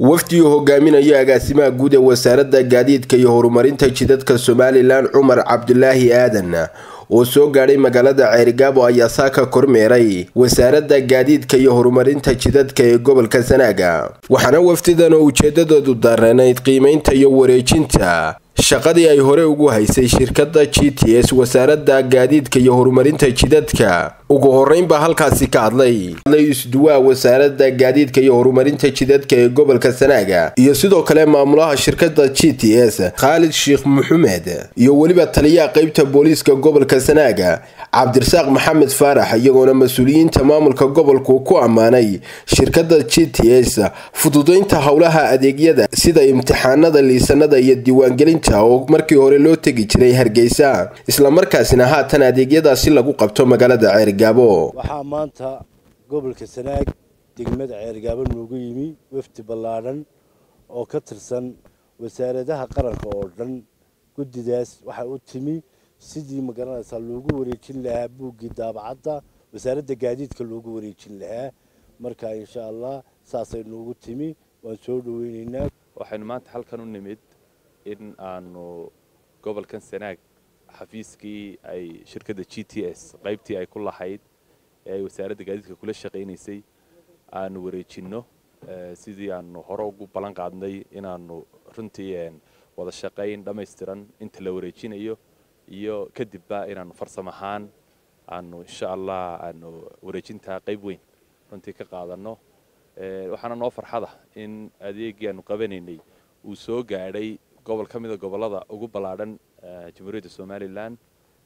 wafdigu hogaaminayo agaasimaha guud ee wasaaradda gaadiidka iyo horumarinta jidadka somalilan cumar cabdulaahi aadan oo soo gaadhay magaalada ceerigaabo ayaa saaka kormeeray wasaaradda gaadiidka iyo horumarinta jidadka ee gobolka sanaaga waxaana wafdidan oo ujeedadoodu daaranayd qiimeynta iyo wareejinta shaqadii ay hore ugu haysay shirkadda g t s wasaaradda gaadiidka iyo horumarinta jidadka ugu horeyn baa halkaasi ka hadlay isduwaa wasaaradda gaadiidka iyo horumarinta jidadka ee gobolka sanaaga iyo sidoo kale maamulaha shirkadda g t s khaalid sheekh maxamed iyo weliba taliyaha qeybta booliiska gobolka sanaaga cabdirasaaq maxamed faarax iyagoona mas-uuliyiinta maamulka gobolku ku ammaanay shirkadda g t s fududeynta howlaha adeegyada sida imtixaanada liisanada iyo diiwaangelinta oo markii hore loo tegi jiray hargeysa islamarkaasina haatan adeegyadaasi lagu qabto magaalada ceerigaabo waxaa maanta gobolka sanaag degmada ceerigaabo noogu yimi wafdi ballaadhan oo ka tirsan wasaaradaha qaranka oo dhan guddidaas waxaa u timi sidii magaranaysaa loogu wareejin lahaa buuggii daabacadda wasaaradda gaadiidka loogu wareejin lahaa marka insha allah saasay noogu timi waan soo dhaweyneynaa waxaynu maanta halkan u nimid in aanu gobolkan sanaag xafiiskii ay shirkadda g t s qaybtii ay ku lahayd ee ay wasaaradda gaadiidka kula shaqaynaysay aanu wareejinno sidii aanu hore ugu ballan qaadnay inaanu runtii wada shaqayn dhammaystiran inta la wareejinayo iyo kadibba inaanu farsam ahaan aanu insha allah aanu wareejintaa qayb weyn runtii ka qaadanno waxaana noo farxada in adeegii aanu qabanaynay uu soo gaadhay gobol ka mida gobollada ugu ballaadhan jamhuuriyadda somalilan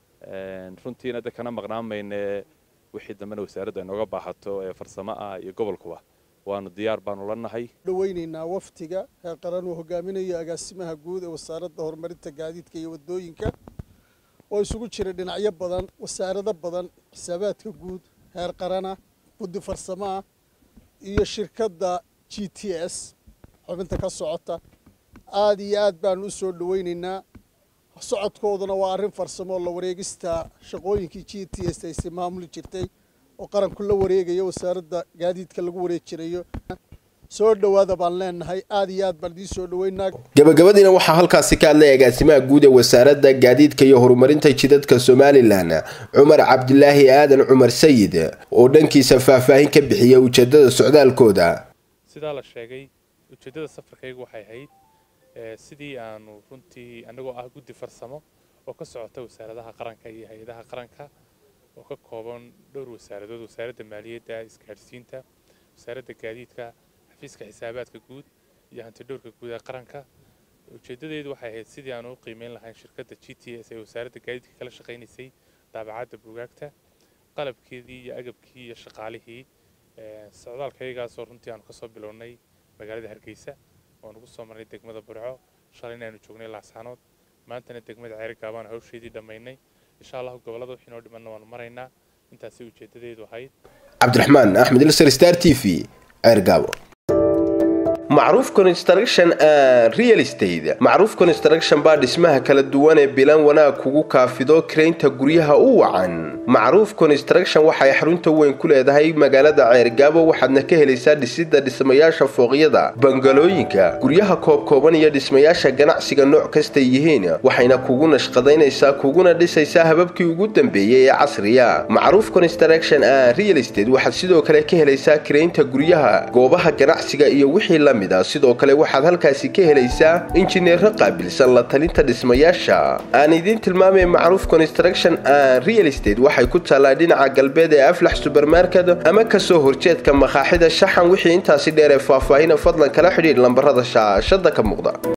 runtiina de kana maqnaan mayne wixii dambena wasaaraddu ay nooga baahato ee farsamo ah iyo gobolkuba waanu diyaar baanu la nahay dhaweynaynaa waftiga heer qaran uu hogaaminayo agaasimaha guud ee wasaaradda horumarinta gaadiidka iyo wadooyinka oo isugu jira dhinacyo badan wasaarado badan xisaabaadka guud heer qarana guddi farsamaah iyo shirkadda g t s xubinta ka socota aada iyo aad baanu u soo dhaweynaynaa socodkooduna waa arrin farsamo la wareegista shaqooyinkii g t s ayse maamuli jirtay oo qaranku la wareegayo wasaaradda gaadiidka lagu wareejinayo soo dhowaada baan leenahay aada iyo aad baan idiin soo dhaweynaa gabagabadiina waxaa halkaasi ka hadlay agaasimaha guud ee wasaaradda gaadiidka iyo horumarinta jidadka somalilan cumar cabdilaahi aadan cumar sayid oo dhankiisa faahfaahin ka bixiyay ujeedada socdaalkooda sidaa la sheegay ujeeddada safarkaygu waxay ahayd sidii aanu runtii annagoo ah guddi farsamo oo ka socota wasaaradaha qaranka iyo hay-adaha qaranka oo ka kooban dhowr wasaaradood wasaaradda maaliyadda isgaadhsiinta wasaaradda gaadiidka xafiiska xisaabaadka guud iyo hantidhowrka guud ee qaranka ujeeddadeedu waxay ahayd sidii aanu u qiimeyn lahayn shirkadda g t s ee wasaaradda gaadiidka kala shaqaynaysay daabacadda buugaagta qalabkeedii iyo agabkii iyo shaqaalihii socdaalkayagaasoo runtii aanu kasoo bilownay magaalada hargeysa oo nugu soo marnay degmada burco shalayna aanu joognay laascaanood maantana degmada ceerigaabaan hawsheedii dhammaynay insha allahu gobollada wixii noo dhimanna waanu maraynaa intaasay ujeeddadeedu ahayd cabdiraxmaan axmed ilsar star t v ceergaabo macruuf construction and real estate macruuf construction baa dhismaha kala duwan ee bilan wanaag kugu kaafido karaynta guryaha u wacan macruuf construction waxay xarunta weyn ku leedahay magaalada ceergaabo waxaadna ka helaysaa dhisidda dhismayaasha fooqyada bangalooyinka guryaha koobkooban iyo dhismayaasha ganacsiga nooc kastay yihiin waxayna kugu nashqadaynaysaa kuguna dhisaysaa hababkii ugu dambeeyey ee casriya macruuf construction and real estate waxaad sidoo kale ka helaysaa karaynta guryaha goobaha ganacsiga iyo wixii la sidoo kale waxaad halkaasi ka helaysaa injineero qaabilsan la talinta dhismayaasha aan idiin tilmaamay macruuf construction and real estate waxay ku taallaa dhinaca galbeed ee aflax subermarket ama kasoo horjeedka makaaxida shaxan wixii intaasi dheer ee faahfaahina fadlan kala xidhiidh lambarada shaashada ka muuqda